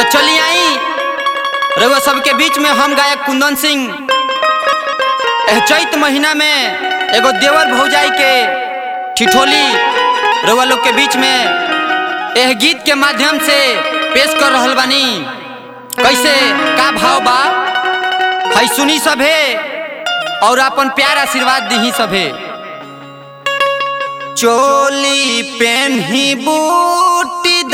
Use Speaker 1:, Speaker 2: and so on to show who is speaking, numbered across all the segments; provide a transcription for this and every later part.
Speaker 1: चली आई रउआ सबके बीच में हम गायक कुंदन सिंह एह चैत महीना में एगो देवर भौजाई के ठिठोली रउआ लोग के बीच में एह गीत के माध्यम से पेश कर रहल बानी कैसे का भाव बा है सुनी सभे और अपन प्यार आशीर्वाद दीही सभे चोली पेन्ही बूटीदार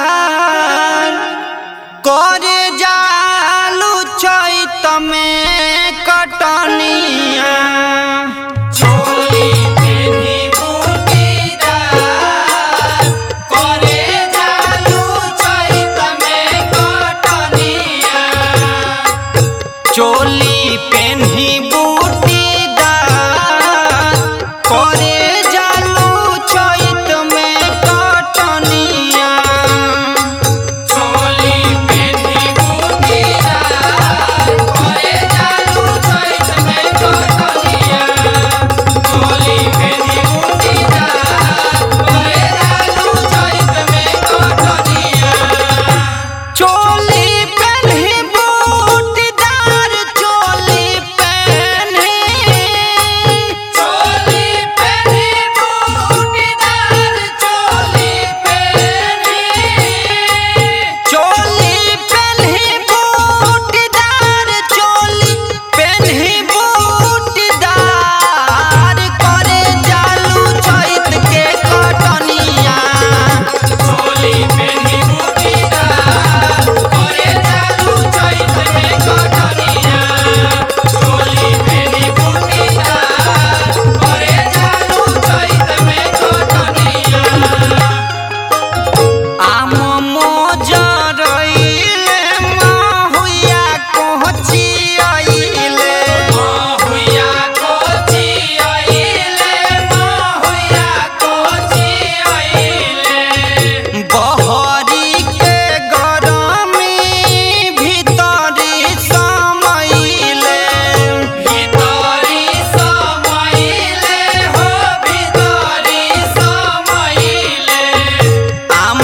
Speaker 1: करे जालू चैत में कटनिया चोली पेन्ही बूटीदार करे जालू चैत में कटनिया चोली पेन्ही बूटीदार करे जालू चैत में कटनिया चोली पेन्ही बूटीदार करे जालू चैत में कटनिया चोली पेन्ही बूटीदार करे जालू चैत में कटनिया चोली पेन्ही बूटीदार चोली पेन्ही चोली पेन्ही बूटीदार चोली पेन्ही चोली पेन्ही बूटीदार चोली पेन्ही बूटीदार करे जालू चैत के कटनिया चोली पेन्ही बूटीदार करे जालू चैत में कटनिया चोली पेन्ही बूटीदार करे जालू चैत में कटनिया आम मोजरइले माहुया कोची आइले माहुया कोची आइले माहुया कोची आइले बहरी के गरमी भीतरी समइले भीतरी समइले हो भीतरी समइले आम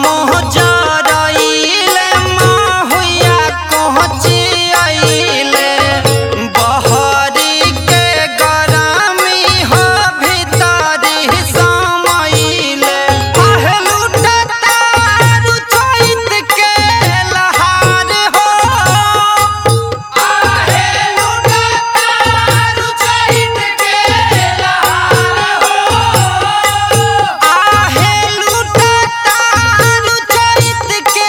Speaker 1: मोहजरइले माहुया कोहची आइले बहरी के गरमी हो भीतरी समइले आहे लुटतारु चैत के लहार हो आहे लुटतारु चैत के लहार हो आहे लुटतारु चैत के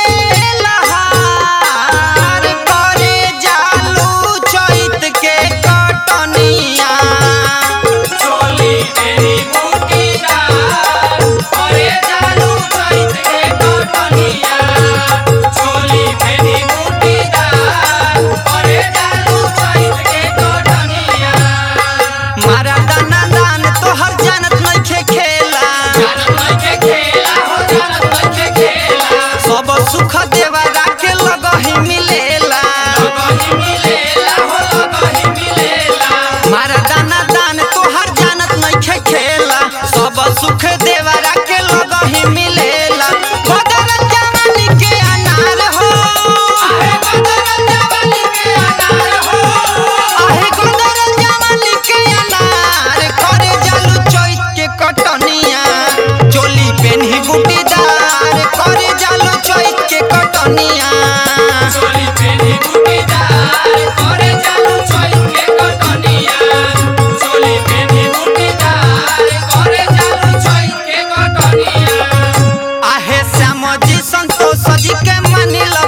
Speaker 1: लहार करे जालू चैत के कटनिया चोली तेरी बूटीदार करे जालू चैत के कटनिया चोली तेरी बूटीदार करे जालू चैत के कटनिया मारा दाना दान तोहर जानत नइखे खेला जानत नइखे खेला हो जानत नइखे खेला सब सुख देवरा के लगहि मिलेला लगहि मिलेला हो लगहि मिलेला मारा दाना दान तोहर जानत नइखे खेला सब सुख देवरा के लगहि मिलेला बदल जवानी के अनार हो आहे बदल जवानी के अनार हो आहे बदल जवानी के अनार करे जालू चैत के कटनिया चोली पेन्ही बूटीदार करे जालू चैत के कटनिया चोली पेन्ही बूटीदार करे जालू चैत के कटनिया चोली पेन्ही बूटीदार करे जालू चैत के कटनिया आहे श्याम जी संतोष जी के मानिला